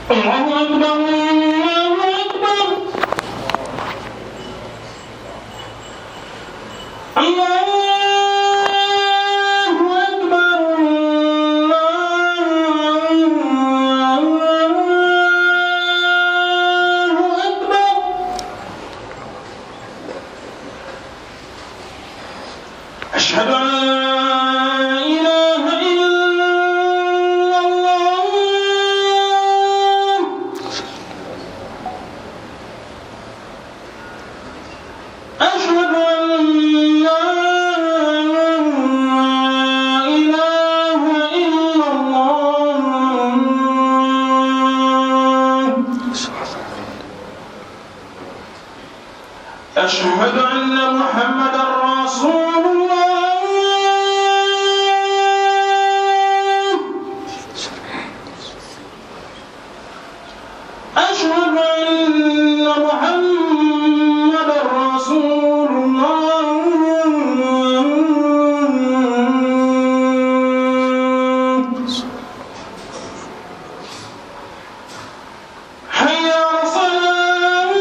الله أكبر الله أكبر الله أكبر الله أكبر أشهد أن لا إله إلا الله أشهد أن لا إله إلا الله أشهد أن محمدا رسول الله أشهد أن محمدا رسول الله حي على الصلاة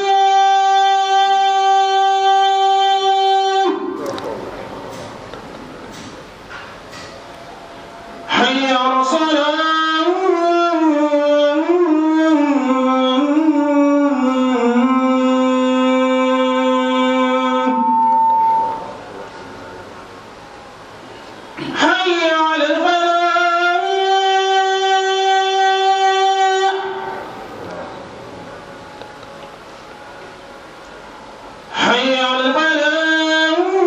حي على الصلاة حي على الفلاح حي على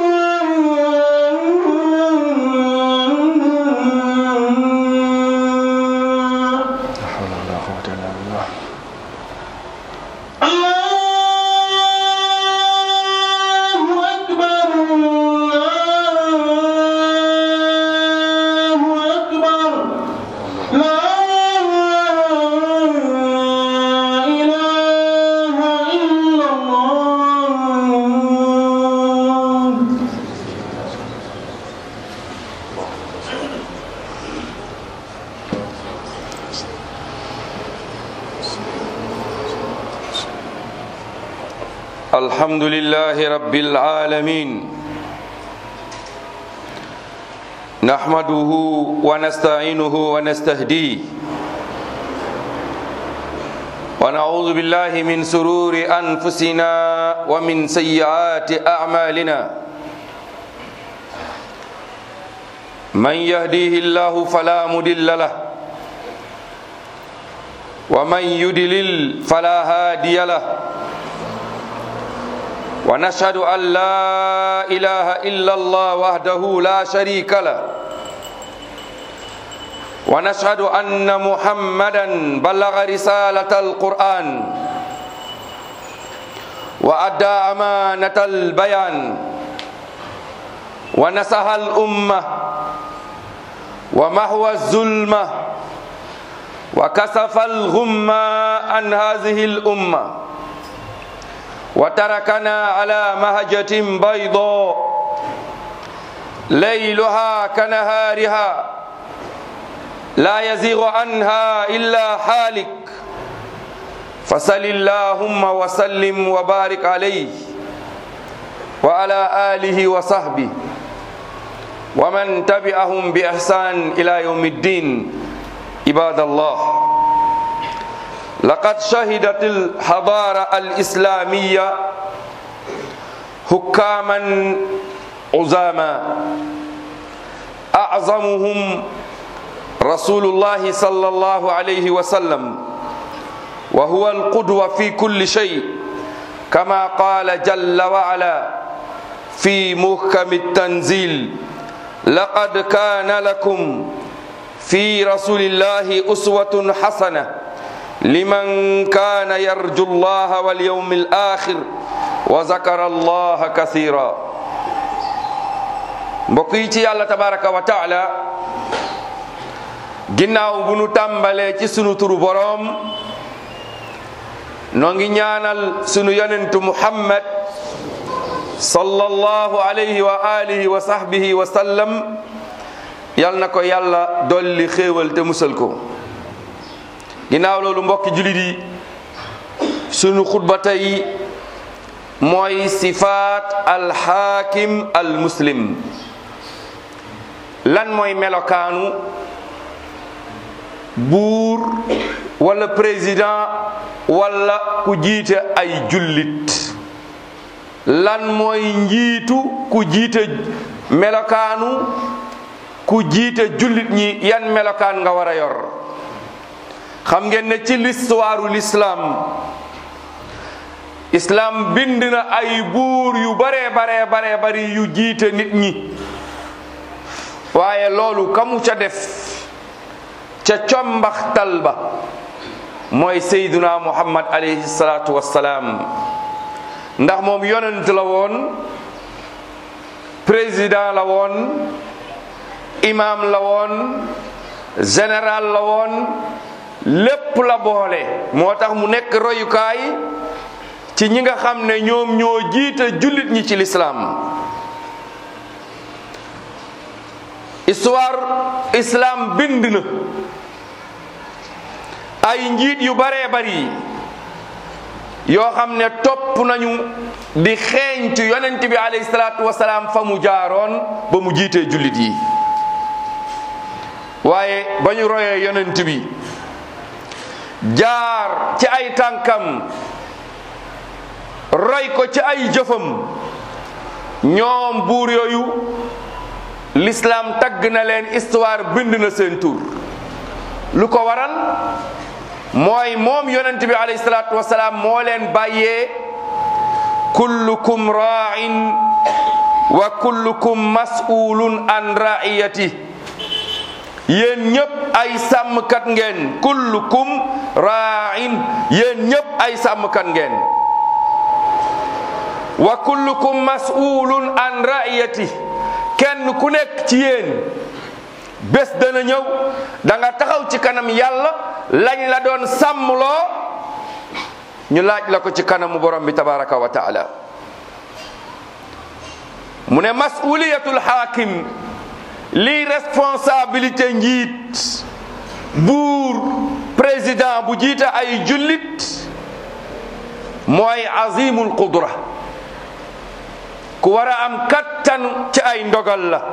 الفلاح لا حول ولا قوة إلا بالله الله أكبر الله أكبر لا إله إلا الله الحمد لله رب العالمين نحمده ونستعينه ونستهديه ونعوذ بالله من سرور أنفسنا ومن سيئات أعمالنا من يهديه الله فلا مضل له ومن يضلل فلا هادي له ونشهد أن لا إله إلا الله وحده لا شريك له ونشهد أن محمدا بلغ رسالة القرآن وأدى أمانة البيان ونصح الأمة ومحو الظلمة وكسف الغمة عن هذه الأمة وتركنا على مهجة بيضاء ليلها كنهارها لا يزيغ عنها إلا حالك فصل اللهم وسلم وبارك عليه وعلى آله وصحبه ومن تبعهم بإحسان إلى يوم الدين عباد الله لقد شهدت الحضارة الإسلامية حكاما عظاما أعظمهم رسول الله صلى الله عليه وسلم وهو القدوة في كل شيء كما قال جل وعلا في محكم التنزيل لقد كان لكم في رسول الله أسوة حسنة لمن كان يرجو الله واليوم الآخر وذكر الله كثيرا mbokk yi ci yàlla tabaraka wa taala ginnaaw bu nu tàmbalee ci sunu turu boroom noo ngi ñaanal sunu yonentu muhammad sallallahu alayhi wa alihi wa sahbihi wa sallam yal na ko yàlla dolli xéewal te musal ko ginnaaw loolu mbokki jullit yi sunu xutba tey mooy sifaat alxaakim almuslim lan mooy melokaanu buur wala président wala ku jiite ay jullit lan mooy njiitu ku jiite melokaanu ku jiite jullit ñi yan melokaan nga war a yor xam ngeen ne ci l'histoire l'islam islam bind na ay buur yu bare bare bare bari yu jiite nit ñi waaye loolu kamu ca def ca combaxtal ba mooy seyduna muhammad alayhi salaatu wassalaam ndax moom yonent la woon président la woon imam la woon général la woon lépp la boole moo tax mu nekk royukaay ci ñi nga xam ne ñoom ñoo jiite jullit ñi ci lislaam histoire islam bind na ay njiit yu baree bari yoo xam ne topp nañu di xeeñtu yonent bi alayhi salaatu wasalaam fa mu jaaroon ba mu jiitee jullit yi waaye ba ñu royee yonent bi jaar ci ay tànkam roy ko ci ay jëfam ñoom buur yooyu l'islam tagg na leen histoire bind na seen tur lu ko waral mooy moom yonent bi alayhi salaatu wasalaam moo leen bàyyee kullukum ra'in wa kullukum mas'ulun an ra'iyati yéen ñëpp ay sàmmkat ngeen kullukum ra'in yéen ñëpp ay sàmmkat ngeen wa kullukum mas'ulun an ra'iyati kenn ku nekk ci yéen bés dana ñëw da nga taxaw ci kanam yàlla lañ la doon sàmmloo ñu laaj la ko ci kanamu borom bi tabaraka wa taala mu ne mas'uliyatul hakim lii responsabilité njiit buur président bu jiite ay jullit mooy azimul qudra ku war a am kattan ci ay ndogal la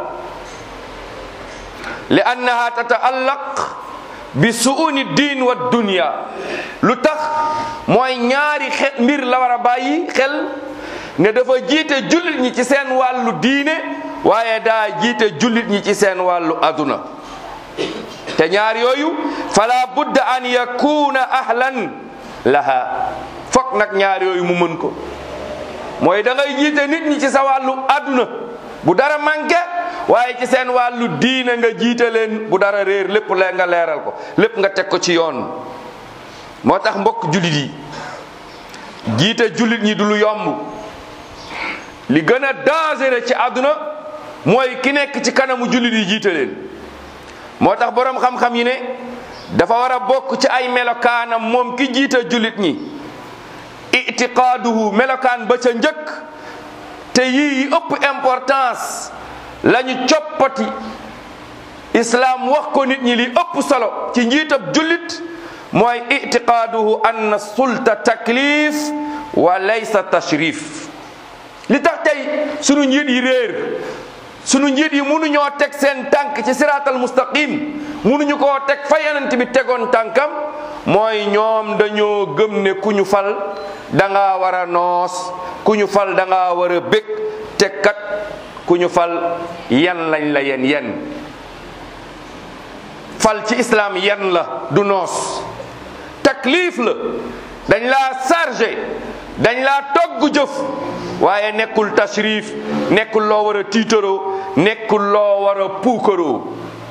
li annaha tataallaq bi suuni diin wa dunya lu tax mooy ñaari xel mbir la war a bàyyi xel ne dafa jiite jullit ñi ci seen wàllu diine waaye daa jiite jullit ñi ci seen wàllu aduna te ñaar yooyu fala budda an yakuna ahlan laha fokk nag ñaar yooyu mu mën ko mooy da ngay jiite nit ñi ci sa wàllu aduna bu dara manqué waaye ci seen wàllu diine nga jiite leen bu dara réer lépp lee nga leeral ko lépp nga teg ko ci yoon moo tax mbokk jullit yi jiite jullit ñi du lu yomb li gën a dangereux ci àdduna mooy ki nekk ci kanamu jullit yi jiite leen moo tax boroom xam-xam yi ne dafa war a bokk ci ay melokaanam moom ki jiite jullit ñi itiqaaduhu melokaan ba ca njëkk te yii ëpp importance lañu coppati islaam wax ko nit ñi li ëpp solo ci njiitab jullit mooy itiqaaduhu anna sulta taklif wa laysa tashrif li tax tey sunu njiit yi réer sunu njiit yi mënuñoo teg seen tànk ci siraatal mustaqim mënuñu koo teg fa yonent bi tegoon tànkam mooy ñoom dañoo gëm ne ku ñu fal da nga war a noos ku ñu fal da nga war a bég te kat ku ñu fal yan lañ la yen yen fal ci islam yan la du noos taklif la dañ laa chargé dañ laa togg jëf waaye nekkul tashrif nekkul loo war a tiitaroo nekkul loo war a puukaroo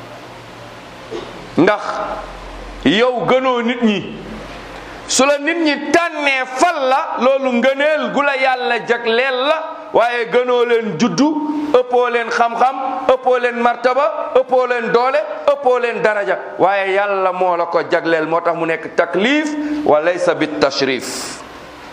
ndax yow gënoo nit ñi su la nit ñi tànnee fal la loolu ngëneel gu la yàlla jagleel la waaye gënoo leen juddu ëppoo leen xam-xam ëppoo leen martaba ëppoo leen doole ëppoo leen daraja waaye yàlla moo la ko jagleel moo tax mu nekk taklif wa laysa bit tashrif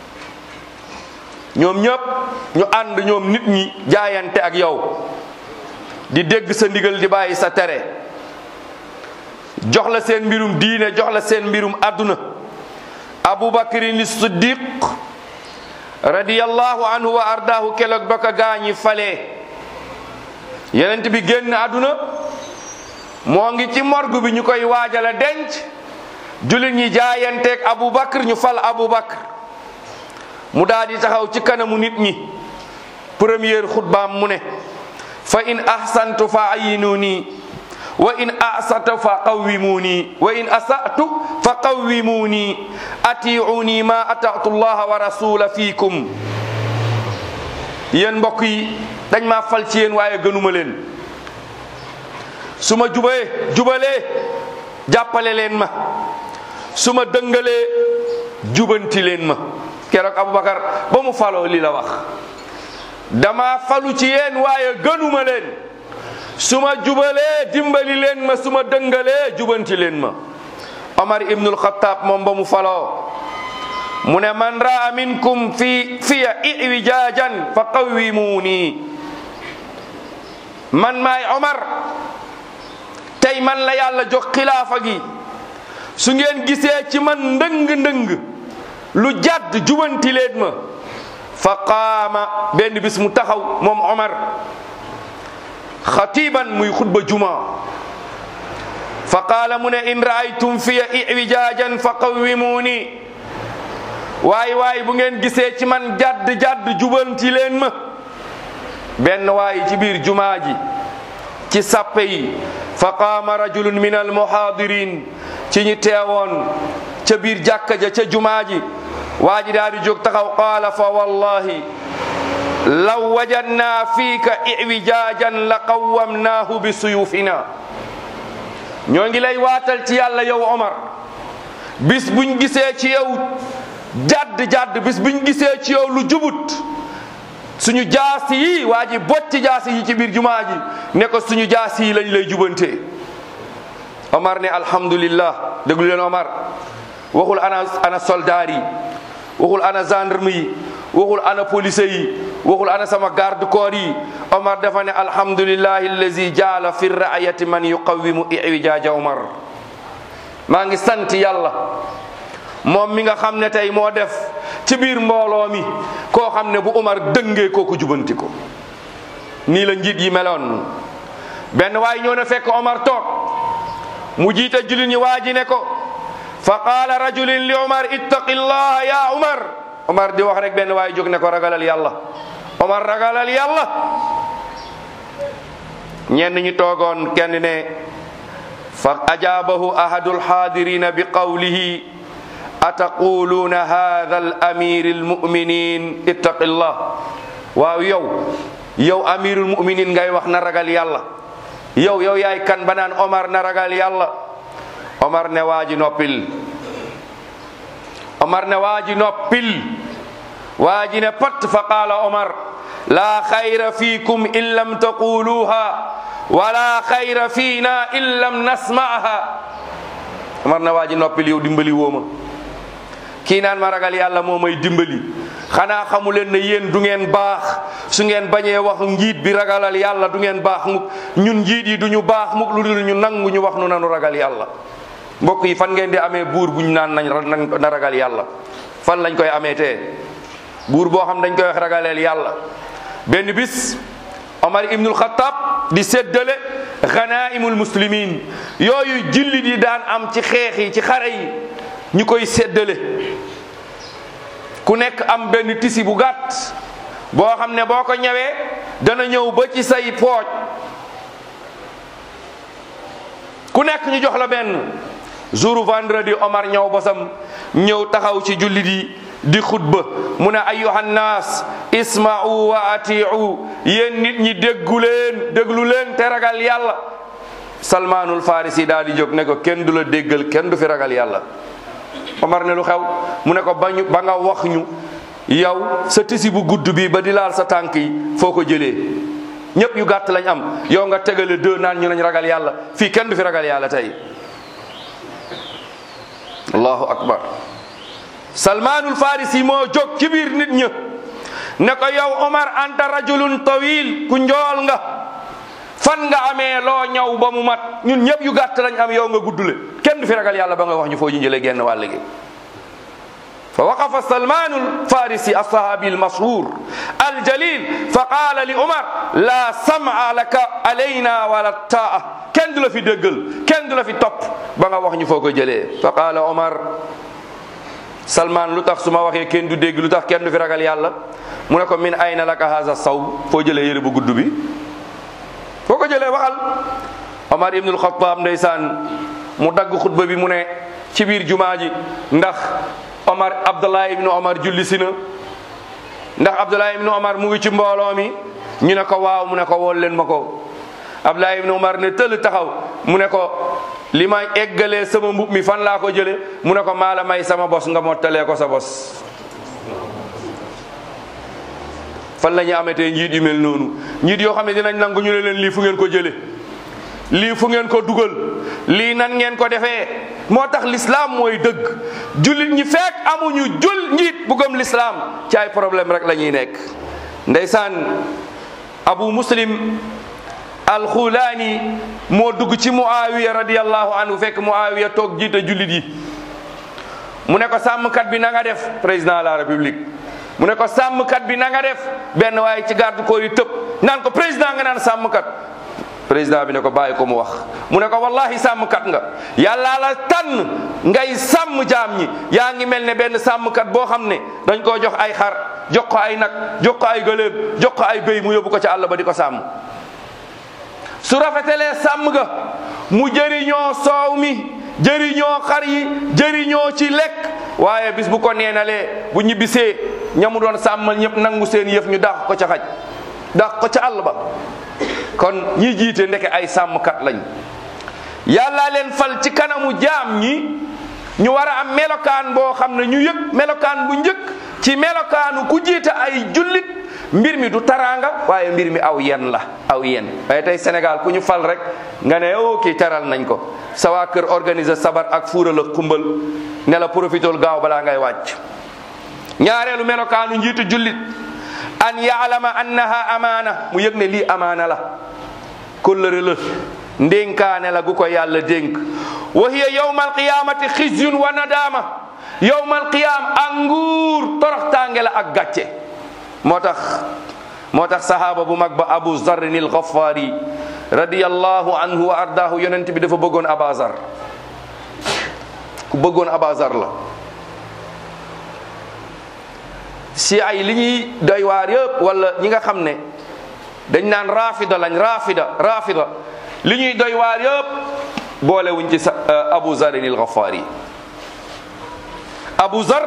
ñoom ñëpp ñu ànd ñoom nit ñi jaayante ak yow di dégg sa ndigal di bàyyi sa tere jox la seen mbirum diine jox la seen mbirum àdduna abubakrin siddiq radiyallahu anhu wa ardaahu keloog ba ko gaañi falee yenent bi génn àdduna moo ngi ci morgue bi ñu koy waajala denc jullit ñi jaayanteeg abubakar ñu fal abubakar mu daal di taxaw ci kanamu nit ñi première xutbaam mu ne fa in ahsantu fa ayinuni wa in asatu fa qawwimuni wa in asatu fa qawwimuni atiuni ma atatu llaha wa rasula fiikum yéen mbokk yi dañ maa fal ci yéen waaye gënuma leen su ma jubee jubalee jàppale leen ma su ma dëngalee jubanti leen ma keroog Aboubacar ba mu faloo li la wax dama falu ci yéen waaye gënuma leen su ma jubalee dimbali leen ma su ma dëngalee jubanti leen ma Omar ibnul Xattaab moom ba mu faloo mu ne man raa minkum fi fiya iwijaajan fa qawwimuuni man maay Omar tey man la yàlla jox xilaafa gi su ngeen gisee ci man ndëng-ndëng lu jàdd jubanti leen ma fa qaama benn bis mu taxaw moom Omar xatiban muy xutba juma fa qaala mu ne in raaytum fiya iwijaajan fa qawwimuuni waay waay bu ngeen gisee ci man jàdd jàdd jubanti leen ma benn waay ci biir jumaa ji ci sàppe yi fa qaama rajulun min almuhaadirin ci ñi teewoon ca biir jàkka ja ca jumaa ji waa ji daal di jóg taxaw qaala fa wallahi law wajadnaa fiika iwijaajan la qawwamnaahu bi suyufina ñoo ngi lay waatal ci yàlla yow Omar bis buñ gisee ci yow jadd jadd bis buñ gisee ci yow lu jubut suñu jaasi yi waa ji bocci jaasi yi ci biir jumaa ji ne ko suñu jaasi yi lañ lay jubante Omar ne alhamdulillah déglu leen Omar waxul ana ana soldaar yi waxul ana gendarme yi waxul ana police yi waxul ana sama garde corps yi Omar dafa ne alhamdulillahi allazi jaala fi raayati man yuqawimu iwijaaja Omar maa ngi sant yàlla moom mi nga xam ne tey moo def ci biir mbooloo mi koo xam ne bu Omar dëngee kooku jubanti ko nii la njiit yi meloon benn waay ñëw na fekk Omar toog mu jiite jullit ñi waa ji ne ko fa qaala rajulin li Omar ittaqi llaha ya Omar Omar di wax rek benn waay jóg ne ko ragalal yàlla Omar ragalal yàlla ñenn ñi toogoon kenn ne fa ajaabahu ahadu alxaadirina bi qawlihi ataquluuna hada al amiri almuminin ittaqi llah waaw yow yow amirul muminin ngay wax na ragal yàlla yow yow yaay kan ba naan Omar na ragal yàlla Omar ne waaji noppil Omar ne waaji noppil waaji ne pat fa qaala Omar laa xayra fiikum in lam taquluha wala xayra fiina in lam nasmaaha Omar ne waaji noppil yow dimbali wooma kii naan ma ragal yàlla moo may dimbali xanaa xamu leen ne yéen du ngeen baax su ngeen bañee wax njiit bi ragalal yàlla du ngeen baax mukk ñun njiit yi du ñu baax mukk lu dul ñu nangu ñu wax nu nanu ragal yàlla mbokk yi fan ngeen di amee buur buñ naan nañ na ragal yàlla fan lañ koy amee tee buur boo xam dañ koy wax ragaleel yàlla benn bis Omar ibnul Xattaab di séddale ganaimul muslimin yooyu jullit yi daan am ci xeex yi ci xare yi ñu koy séddale ku nekk am benn tisi bu gàtt boo xam ne boo ko ñëwee dana ñëw ba ci say pooj ku nekk ñu jox la benn jour vendredi Omar ñëw bosam ñëw taxaw ci jullit yi di xutba mu ne ayyuhan naas isma'u wa ati'u yéen nit ñi déggu leen déglu leen te ragal yàlla salmaanul farisi daal di jóg ne ko kenn du la déggal kenn du fi ragal yàlla Omar ne lu xew mu ne ko bañu ba nga wax ñu yow sa tisi bu gudd bi ba di laal sa tànk yi foo ko jëlee ñëpp yu gàtt lañ am yow nga tegale deux naan ñu nañ ragal yàlla fii kenn du fi ragal yàlla tey allahu akbar salmaanul farisi moo jóg ci biir nit ña ne ko yow Omar anta rajulun tawil ku njool nga fan nga amee loo ñaw ba mu mat ñun ñëpp yu gàtt lañ am yow nga guddule kenn du fi ragal yàlla ba nga wax ñu foo ñu jëlee genn wàll gi fa waqafa salmanu alfarisi alsahabi almashhur aljalil fa qaala li omar la sama laka alayna wala taa kenn du la fi déggal kenn du la fi topp ba nga wax ñu foo ko jëlee fa qaala omar salman lu tax su ma waxee kenn du dégg lu tax kenn du fi ragal yàlla mu ne ko min ayna laka haza saw foo jëlee yëre bu gudd bi foo ko jëlee waxal omar ibnul xataab ndeysaan mu dagg xutba bi mu ne ci biir jumaa ji ndax omar abdullah ibnu omar julli si na ndax abdullah ibnu omar mu ngi ci mbooloo mi ñu ne ko waaw mu ne ko wool leen ma ko abdullah ibnu omar ne tëll taxaw mu ne ko li ma eggalee sama mbub mi fan laa ko jële mu ne ko maa la may sama bos nga mottalee ko sa bos fan la ñu amatee njiit yu mel noonu njiit yoo xam ne dinañ nangu ñu ne leen lii fu ngeen ko jële lii fu ngeen ko dugal lii nan ngeen ko defee moo tax l'islam mooy dëgg jullit ñi fekk amuñu jul njiit bu gëm l'islam ci ay problème rek la ñuy nekk ndeysaan abu muslim alxulaani moo dugg ci muawiya radiallahu anhu fekk muawiya toog jiite jullit yi mu ne ko sàmmkat bi na nga def président de la république mu ne ko sàmmkat bi na nga def benn waaye ci garde corps yi tëb naan ko président nga naan sàmmkat président bi ne ko bàyyi ko mu wax mu ne ko wallahi sàmmkat nga yàllaa la tànn ngay sàmm jaam ñi yaa ngi mel ne benn sàmmkat boo xam ne dañ koo jox ay xar jox ko ay nag jox ko ay gëléem jox ko ay béy mu yóbbu ko ci àll ba di ko sàmm su rafetelee sàmm ga mu jëriñoo soow mi jëriñoo xar yi jëriñoo ci lekk waaye bis bu ko neenalee bu ñibbisee ñamu doon sàmmal ñëpp nangu seen yëf ñu dàq ko ca xaj dàq ko ca àll ba kon ñi jiite ndeke ay sàmmkat lañ yàlla leen fal ci kanamu jaam ñi ñu war a am melokaan boo xam ne ñu yëg melokaan bu njëkk ci melokaanu ku jiite ay jullit mbir mi du taraanga waaye mbir mi aw yen la aw yen waaye tey Sénégal ku ñu fal rek nga ne o kii taral nañ ko sa waa kër organiser sabar ak fuural ak xumbal ne la profitool gaaw balaa ngay wàcc ñaareelu melokaanu njiitu jullit an yaalama annaha amaana mu yëg ne lii amaana la kóllëre la ndénkaane la gu ko yàlla dénk wa hiya yawma alqiyamati xizyun wa nadama yawma alqiyam ak nguur toroxtaange la ak gàcce moo tax moo tax sahaaba bu mag ba abu zarrin al ghaffari radiyallahu anhu wa ardaahu yonent bi dafa bëggoon abazar ku bëggoon abazar la si ay li ñuy doy waar yëpp wala ñi nga xam ne dañ naan rafida lañ rafida rafida li ñuy doy waar yëpp boole wuñ ci sa abu zarin il ghaffari abu zar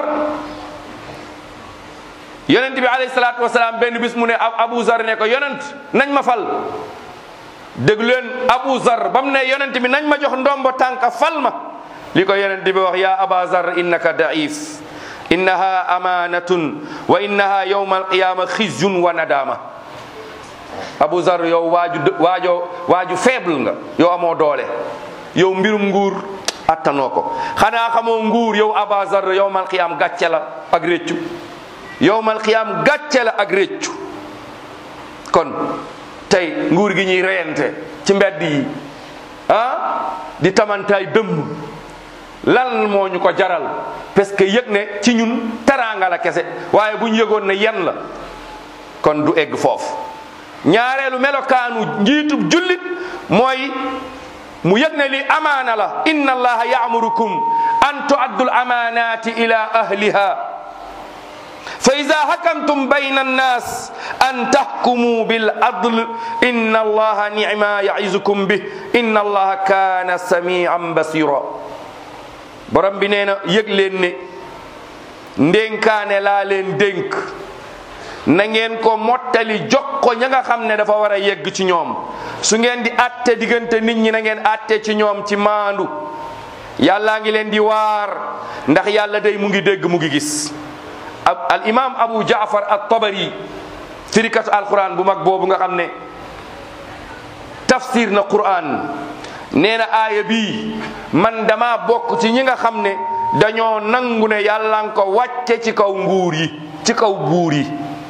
yonent bi alayhi salaatu wasalaam benn bis mu ne abu zar ne ko yonent nañ ma fal déglu leen abu zar ba mu ne yonent bi nañ ma jox ndombo tànka fal ma li ko yonent bi wax ya aba zar innaka daif innaha amanatun wa innaha yawma alqiyama xizyun wa nadama abu zar yow waaju waajo waaju faible nga yow amoo doole yow mbirum nguur attanoo ko xanaa xamoo nguur yow aba zar yawmal qiyam gàcce la ak réccu yawmal qiyam gàcce la ak réccu kon tey nguur gi ñuy reyante ci mbedd yi ah di tamantaay dëmm lan moo ñu ko jaral parce que yëg ne ci ñun teraanga la kese waaye bu ñu yëgoon ne yen la kon du egg foofu ñaareelu melokaanu njiitub jullit mooy mu yëg ne li amaana la inna allaha yaamurukum an tuaddu al amanati ila ahliha fa ida hakamtum bayna annas an tahkumu bil adl inna allaha nicma yaizukum bih inna allaha kana samian basira borom bi nee na yëg leen ne ndénkaane laa leen dénk na ngeen ko mottali jox ko ña nga xam ne dafa war a yegg ci ñoom su ngeen di atte diggante nit ñi na ngeen atte ci ñoom ci maandu yàllaa ngi leen di waar ndax yàlla day mu ngi dégg mu ngi gis al imam abu jaafar at tabari firikatu alquran bu mag boobu nga xam ne tafsir na quran nee na aaya bii man dama bokk ci ñi nga xam ne dañoo nangu ne yàlla nga ko wàcce ci kaw nguur yi ci kaw buur yi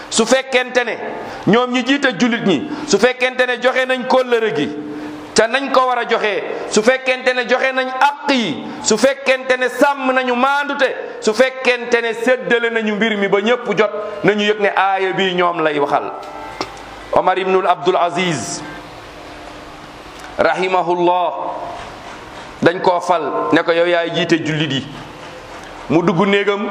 su fekkente ne ñoom ñi jiite jullit ñi su fekkente ne joxe nañ kóllëre gi te nañ ko war a joxe su fekkente ne joxe nañ àq yi su fekkente ne sàmm nañu maandute su fekkente ne séddale nañu mbir mi ba ñëpp jot nañu yëg ne aaya bi ñoom lay waxal Omar ibnul Abdul Aziz rahimahullah dañ koo fal ne ko yow yaay jiite jullit yi mu dugg néegam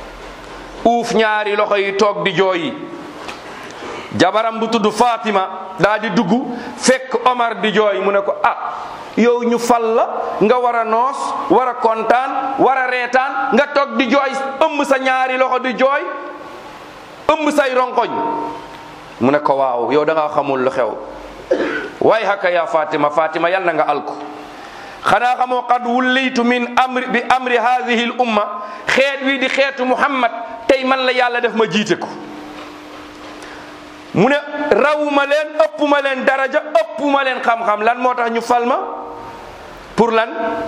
uuf ñaari loxo yi toog di jooyi jabaram bu tudd Fatima daa di dugg fekk Omar di jooy mu ne ko ah yow ñu fal la nga war a noos war a kontaan war a reetaan nga toog di jooy ëmb sa ñaari loxo di jooy ëmb say ronkoñ mu ne ko waaw yow da nga xamul lu xew waay haka ya Fatima Fatima yal na nga alku xanaa xamoo qad wullitu min amri bi amri hadihi l umma xeet wi di xeetu Muhammad tey man la yàlla def ma jiite ko mu ne rawuma leen ëppuma leen daraja ëppuma leen xam-xam lan moo tax ñu fal ma pour lan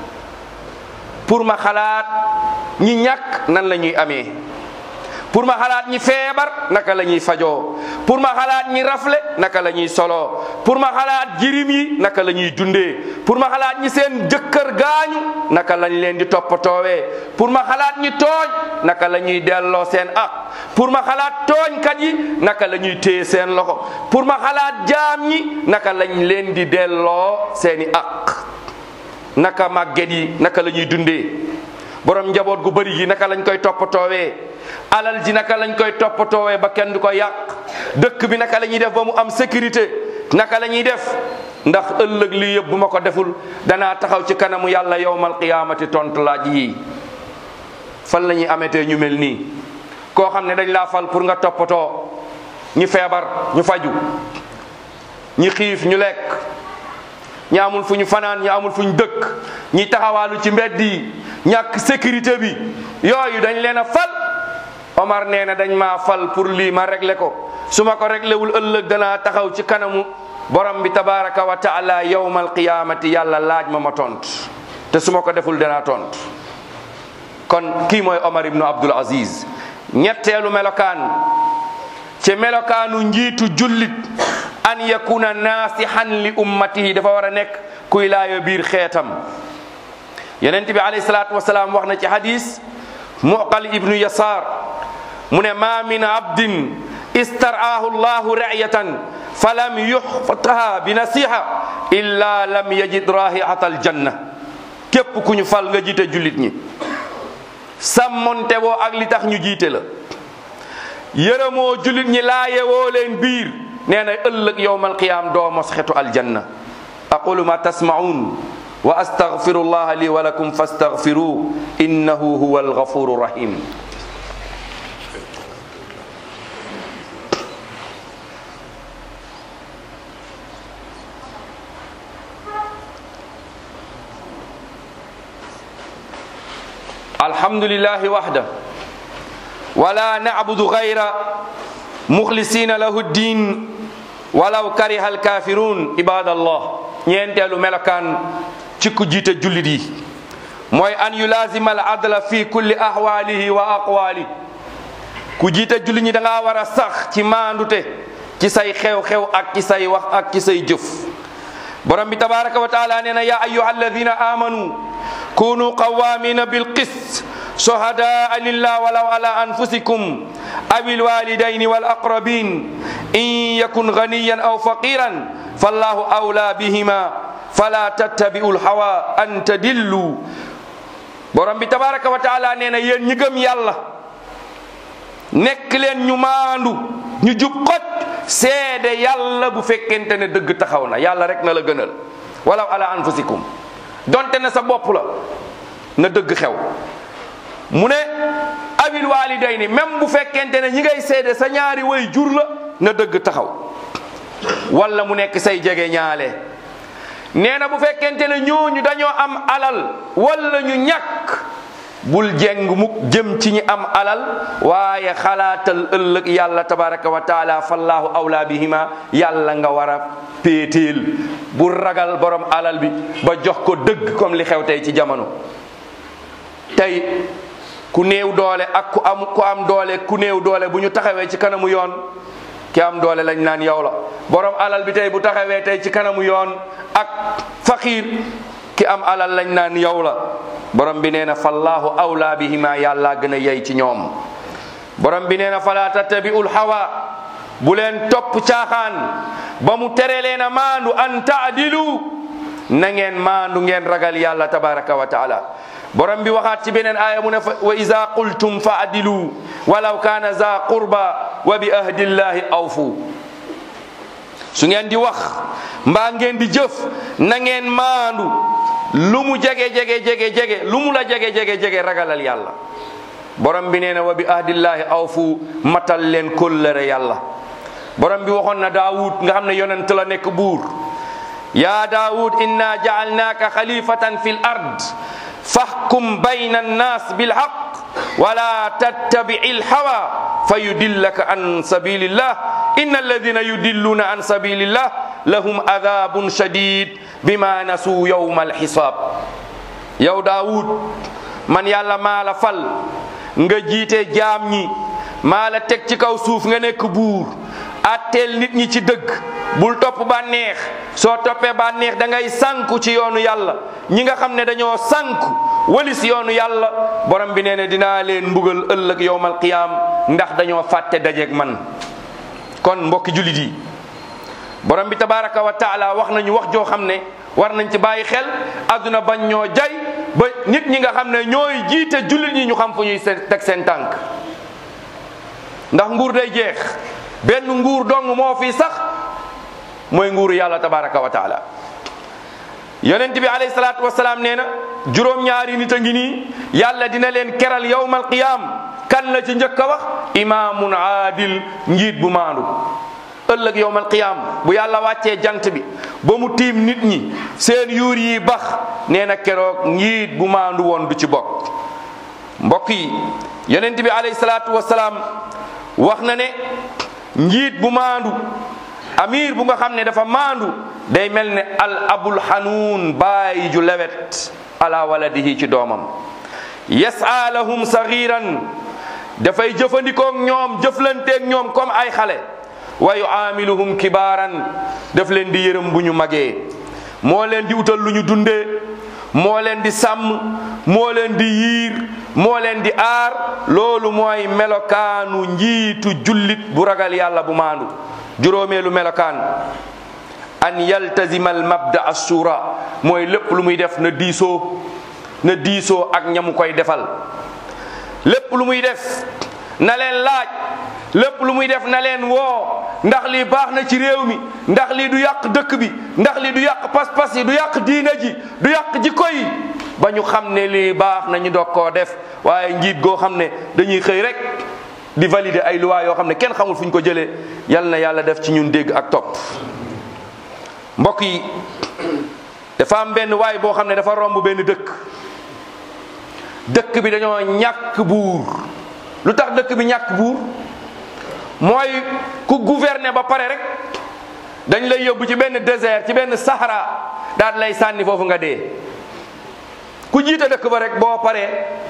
pour ma xalaat ñi ñàkk nan la ñuy amee pour ma xalaat ñi feebar naka la ñuy fajoo pour ma xalaat ñi rafle naka la ñuy soloo pour ma xalaat jirim yi naka la ñuy dundee pour ma xalaat ñi seen jëkkër gaañu naka lañ leen di toppatoowee pour ma xalaat ñi tooñ naka la ñuy delloo seen ak pour ma xalaat tooñkat yi naka la ñuy téye seen loxo pour ma xalaat jaam ñi naka lañ leen di delloo seeni ak naka màgget yi naka la ñuy dundee borom njaboot gu bëri gi naka lañ koy toppatoowee alal ji naka lañ koy toppatoowee ba kenn du ko yàq dëkk bi naka la ñuy def ba mu am sécurité naka la ñuy def ndax ëllëg lii yëpp bu ma ko deful danaa taxaw ci kanamu yàlla yowmal qiyaamati tontu laaj yii fan la ñuy ametee ñu mel nii koo xam ne dañ laa fal pour nga toppatoo ñi feebar ñu faju ñi xiif ñu lekk ñi amul fu ñu fanaan ñi amul fu ñu dëkk ñi taxawaalu ci mbedd yi ñàkk sécurité bi yooyu dañ leen a fal Omar nee na dañ maa fal pour lii ma réglé ko su ma ko réglé wul ëllëg danaa taxaw ci kanamu borom bi tabaraka wa taala yawmal qiyamati yàlla laaj ma ma tont te su ma ko deful danaa tont kon kii mooy Omar ibnu Abdul Aziz ñetteelu melokaan ci melokaanu njiitu jullit an yakuna naasihan li ummatihi dafa war a nekk kuy laayo biir xeetam yonent bi alayhi salaatu wasalaam wax na ci hadis muqal ibnu yasaar mu ne ma min abdin istaraahu llahu ra'yatan falam yuxfataha bi nasiha illa lam yajid rahihata aljanna képp ku ñu fal nga jiite jullit ñi sàmmonte woo ak li tax ñu jiite la yërëmoo jullit ñi laayewoo leen biir nee na ëllëg yowmal qiyaam doo mos xetu aljanna aqulu ma tasmaun wa astaghfiru allah li wa lakum fastaghfiru innahu huwa alghafuru rahim alhamdulillahi wahda wala na'budu ghayra mukhlisina lahu ddin walaw kariha alkafirun ibadallah ñeenteelu melokaan ci ku jiite jullit yi mooy an yulazima al adla fi kulli ahwalihi wa aqwali ku jiite jullit ñi da ngaa war a sax ci maandute ci say xew-xew ak ci say wax ak ci say jëf borom bi tabaraka wa taala nee na ya ayuha alladina amanu kunu qawamina bilqist شهداء لله ولو على أنفسكم أو الوالدين والأقربين إن يكن غنيا أو فقيرا فالله أولى بهما فلا تتبعوا الهوى أن تدلوا borom bi tabaraka wa taala nee na yéen ñi gëm yàlla nekk leen ñu maandu ñu jub xot seede yàlla bu fekkente ne dëgg taxaw na yàlla rek na la gënal walaw ala anfusikum donte ne sa bopp la na dëgg xew mu ne awil walidayni même bu fekkente ne ñi ngay seede sa ñaari way jur la na dëgg taxaw wala mu nekk say jege ñaale nee na bu fekkente ne ñooñu dañoo am alal wala ñu ñàkk bul jeng mukk jëm ci ñi am alal waaye xalaatal ëllëg yàlla tabaraka wa taala fallahu awla bihima yàlla nga war a péetéel bul ragal borom alal bi ba jox ko dëgg comme li xew tey ci jamono tey ku néew doole ak ku am ku am doole ku néew doole bu ñu taxawee ci kanamu yoon ki am doole lañ naan yow la borom alal bi tey bu taxawee tey ci kanamu yoon ak faqiir ki am alal lañ naan yow la borom bi nee na fallahu awla bihima yàlla gën a yey ci ñoom borom bi nee na fala tattabi'ul hawa bu leen topp caaxaan ba mu tere leen a maandu an taadilu na ngeen maandu ngeen ragal yàlla tabaraka wa taala borom bi waxaat ci beneen aaya mu ne fa wa iza qultum fa adilu walaw kana za qurba wa bi ahdillahi awfu su ngeen di wax mbaa ngeen di jëf na ngeen maandu lu mu jege jege jege jege lu mu la jege jege jege ragalal yàlla borom bi nee na wa bi ahdillahi awfu matal leen kóllëre yàlla borom bi waxoon na daawud nga xam ne yonent la nekk buur ya daawud inna jaalnaaka xalifatan fi l ard fahkum bayna annas bilhaq wala tattabi'i lhawa fa yudillaka an sabilillah inna alladina yudilluna an sabilillah lahum adabun shadid bima nasuu yawma alhisab yow daawud man yàlla maa la fal nga jiite jaam ñi maa la teg ci kaw suuf nga nekk buur atteel nit ñi ci dëgg bul topp bànneex soo toppee bànneex da ngay sànku ci yoonu yàlla ñi nga xam ne dañoo sànku walis yoonu yàlla borom bi nee ne dinaa leen mbugal ëllëg yowmal qiyaam ndax dañoo fàtte dajeeg man kon mbokki jullit yi borom bi tabaraka wa taala wax nañu wax joo xam ne war nañ ci bàyyi xel adduna bañ ñoo jay ba nit ñi nga xam ne ñooy jiite jullit ñi ñu xam fu ñuy teg seen tànk ndax nguur day jeex benn nguur dong moo fi sax mooy nguuru yàlla tabaraka wa taala yonent bi alayhi salaatu wasalaam nee na juróom-ñaari nit a ngi nii yàlla dina leen keral yawmal qiyaam kan la ci njëkk a wax imaamun aadil njiit bu maandu ëllëg yawmal qiyaam bu yàlla wàccee jant bi ba mu tiim nit ñi seen yuur yi bax nee na keroog njiit bu maandu woon du ci bokk mbokk yi yonent bi alayhi salaatu wasalaam wax na ne njiit bu maandu amir bu nga xam ne dafa maandu day mel ne al abul hanuun bàyyi ju lewet ala waladihi ci doomam yasa lahum sagiran dafay jëfandikoog ñoom jëflanteeg ñoom comme ay xale wa yuamiluhum kibaaran daf leen di yërëm bu ñu magee moo leen di utal lu ñu dundee moo leen di sàmm moo leen di yiir moo leen di aar loolu mooy melokaanu njiitu jullit bu ragal yàlla bu maandu juróomeelu melokaan an yaltazima al mabda assura mooy lépp lu muy def na diisoo na diisoo ak ñamu koy defal lépp lu muy def na leen laaj lépp lu muy def na leen woo ndax lii baax na ci réew mi ndax lii du yàq dëkk bi ndax lii du yàq pas-pas yi du yàq diina ji du yàq jikko yi ba ñu xam ne lii baax na ñu doog koo def waaye njiit goo xam ne dañuy xëy rek di valider ay loi yoo xam ne kenn xamul fu ñu ko jëlee yal na yàlla def ci ñun dégg ak topp mbokk yi dafa am benn waay boo xam ne dafa romb benn dëkk dëkk bi dañoo ñàkk buur lu tax dëkk bi ñàkk buur mooy ku gouverner ba pare rek dañ lay yóbbu ci benn désert ci benn sahara daal lay sànni foofu nga dee ku jiite dëkk ba rek boo paree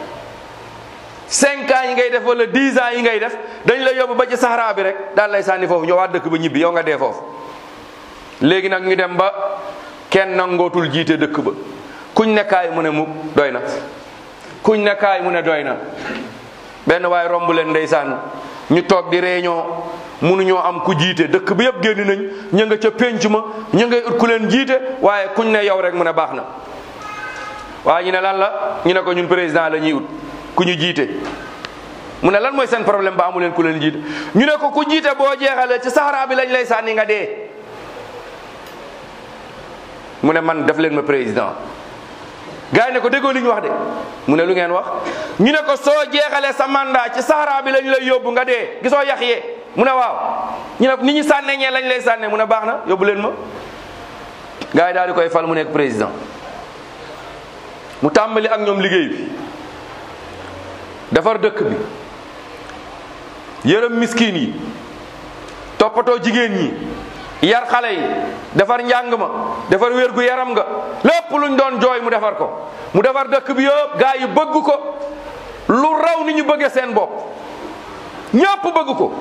cinq ans yi ngay def wala dix ans yi ngay def dañ lay yóbbu ba ci sahara bi rek daal lay sànni foofu ñëwaat dëkk ba ñibbi yow nga dee foofu léegi nag ñu dem ba kenn nangootul jiite dëkk ba kuñ ne kaay mu ne mu doy na kuñ ne kaay mu ne doy na benn waaye romb leen ndeysaan ñu toog di réunion mënuñoo am ku jiite dëkk bi yëpp génn nañ ñu nga ca pénc ma ñu ngay ut ku leen jiite waaye kuñ ne yow rek mu ne baax na waaye ñu ne lan la ñu ne ko ñun président la ñuy ut ku ñu jiite mu ne lan mooy seen problème ba amu leen ku leen jiite ñu ne ko ku jiite boo jeexalee ci saxaraa bi lañ lay sànni nga dee mu ne man def leen ma président gars yi ne ko déggoo li ñu wax de mu ne lu ngeen wax ñu ne ko soo jeexalee sa mandat ci saxaraa bi lañ lay yóbbu nga dee gisoo yax yee mu ne waaw ñu ne ni ñu sànnee ñee lañ lay sànnee mu ne baax na yóbbu leen ma gars yi daal di koy fal mu nekk président mu tàmbali ak ñoom liggéey bi defar dëkk bi yërëm miskin yi toppatoo jigéen ñi yar xale yi defar njàng ma defar wér gu yaram nga lépp luñ doon jooy mu defar ko mu defar dëkk bi yëpp gaa yi bëgg ko lu raw ni ñu bëggee seen bopp ñëpp bëgg ko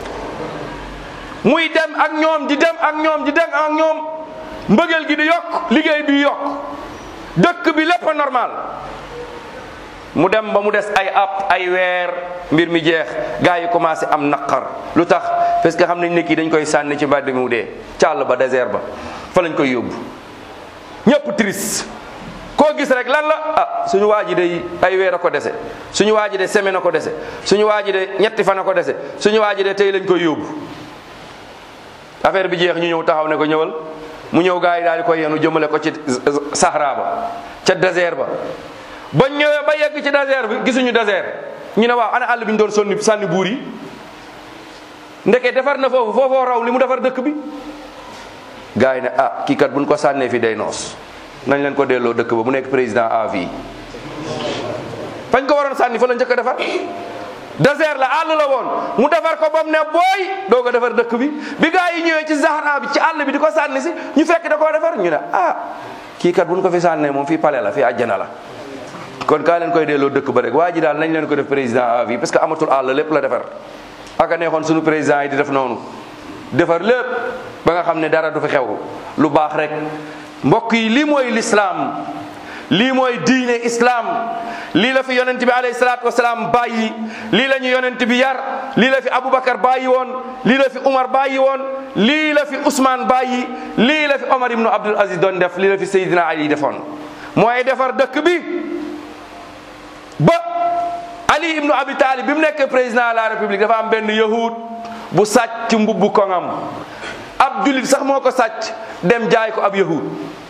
muy dem ak ñoom di dem ak ñoom di dem ak ñoom mbëggeel gi di yokk liggéey bi yokk dëkk bi lépp normal mu dem ba mu des ay app ay weer mbir mi jeex gars yi commencé am naqar lu tax parce que xam nañ ne kii dañ koy sànni ci mbedd mi mu dee càll ba désert ba fa lañ koy yóbbu ñëpp triste koo gis rek lan la ah suñu waa ji de ay weer a ko dese suñu waa ji de semaine a ko dese suñu waa ji de ñetti fan a ko dese suñu waa ji de tey lañ koy yóbbu affaire bi jeex ñu ñëw taxaw ne ko ñëwal mu ñëw gars yi daal di koy yenu jëmale ko ci Sahara ba ca désert ba bañ ñëwee ba yegg ci désert bi gisuñu désert ñu ne waaw ana àll bi ñu doon sonni sànni buur yi ndeke defar na foofu foofoo raw li mu defar dëkk bi gars yi ne ah kii kat buñ ko sànnee fi day noos nañ leen ko delloo dëkk ba mu nekk président à vie fañ ko waroon sànni fa la njëkk a defar désert la àll la woon mu defar ko ba mu ne booy doo ko defar dëkk bi bi gars yi ñëwee ci Sahara bi ci àll bi di ko sànni si ñu fekk da koo defar ñu ne ah kii kat buñ ko fi sànnee moom fii palais la fii àjjana la kon kaa leen koy delloo dëkk ba rek waa ji daal nañ leen ko def président à vie parce que amatul àll lépp la defar aka neexoon suñu président yi di def noonu defar lépp ba nga xam ne dara du fi xew lu baax rek mbokk yi lii mooy lislaam lii mooy diine islaam lii la fi yonent bi alayhi salaatu wasalaam bàyyi lii la ñu yonent bi yar lii la fi Aboubacar bàyyi woon lii la fi Umar bàyyi woon lii la fi Ousmane bàyyi lii la fi Omar ibnu Abdul Aziz doon def lii la fi Seydina Ali defoon mooy defar dëkk bi ba Ali ibnu Abi Talib bi mu nekk président de la République dafa am benn yahud bu sàcc mbubbu koŋam ab julit sax moo ko sàcc dem jaay ko ab yahud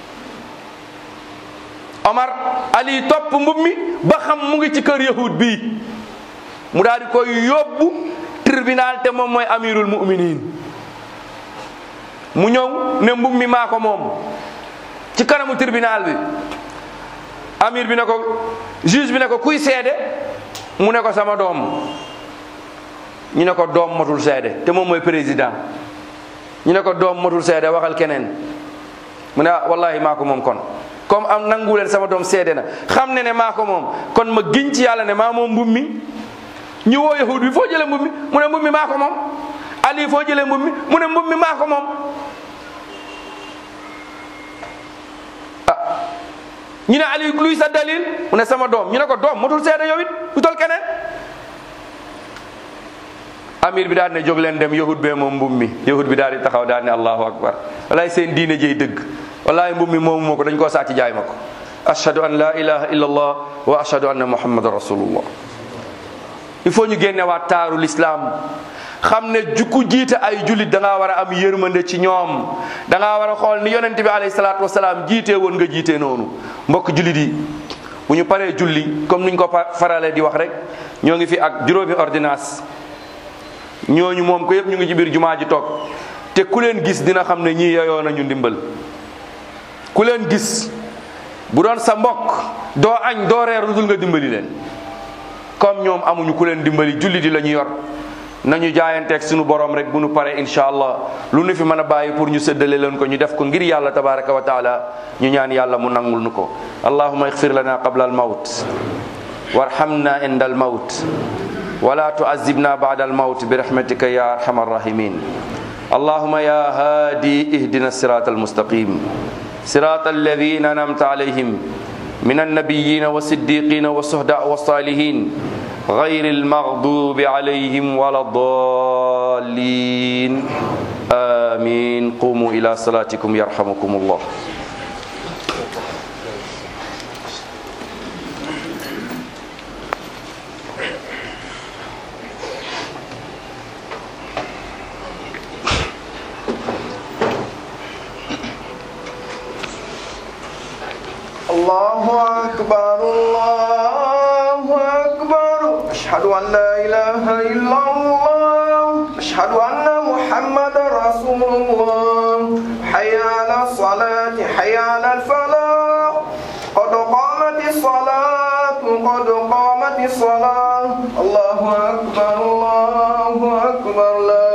Omar Ali topp mbub mi ba xam mu ngi ci kër yahud bii mu daal di koy yóbbu tribunal te moom mooy amirul muminin mu ñëw ne mbub mi maa ko moom ci kanamu tribunal bi amir bi ne ko juge bi ne ko kuy seede mu ne ko sama doom ñu ne ko doom matul seede te moom mooy président ñu ne ko doom matul seede waxal keneen mu ne ah wallahi maa ko moom kon comme am nangu leen sama doom seede na xam ne ne maa ko moom kon ma giñ ci yàlla ne maa moom mbub mi ñu woo yahud bi foo jëlee mbub mi mu ne mbub mi maa ko moom ali foo jëlee mbub mi mu ne mbub mi maa ko moom ah ñu ne ali luy sa dalil mu ne sama doom ñu ne ko doom matul seede yow it utal keneen amir bi daal ne jóg leen dem yahud bee moom mbub mi yahud bi daal di taxaw daal ne allahu akbar walaay seen diine jëy dëgg wallahi mbub mi moomu moo ko dañ koo sàcc jaay ma ko ashhadu an la ilaha illa allah wa ashhadu anna muhammadan rasulullah il faut ñu génne waat taaru l'islam xam ne jukku jiite ay jullit da ngaa war a am yërmande ci ñoom da ngaa war a xool ni yonente bi alayhi salaatu wasalaam jiitee woon nga jiitee noonu mbokk jullit yi bu ñu paree julli comme niñ ko faralee di wax rek ñoo ngi fi ak juróomi ordonnance ñooñu moom ko yëpp ñu ngi ci biir jumaa ji toog te ku leen gis dina xam ne ñii yeyoo nañu ndimbal ku leen gis bu doon sa mbokk doo añ doo reer lu dul nga dimbali leen comme ñoom amuñu ku leen dimbali julli di la ñu yor nañu jaayanteeg suñu borom rek bu nu paree incha allah lu nu fi mën a bàyyi pour ñu séddale leen ko ñu def ko ngir yàlla tabaraka wa taala ñu ñaan yàlla mu nangul nu ko allahuma ixfir lana qabla al mawt warhamna inda al mawt ولا تعذبنا بعد الموت برحمتك يا ارحم الراحمين اللهم يا هادي اهدنا الصراط المستقيم صراط الذين انعمت عليهم من النبيين والصديقين والشهداء والصالحين غير المغضوب عليهم ولا الضالين امين قوموا الى صلاتكم يرحمكم الله الله أكبر الله أكبر أشهد أن لا إله إلا الله أشهد أن محمد رسول الله حي على الصلاة حي على الفلاح قد قامت الصلاة قد قامت الصلاة الله أكبر الله أكبر لا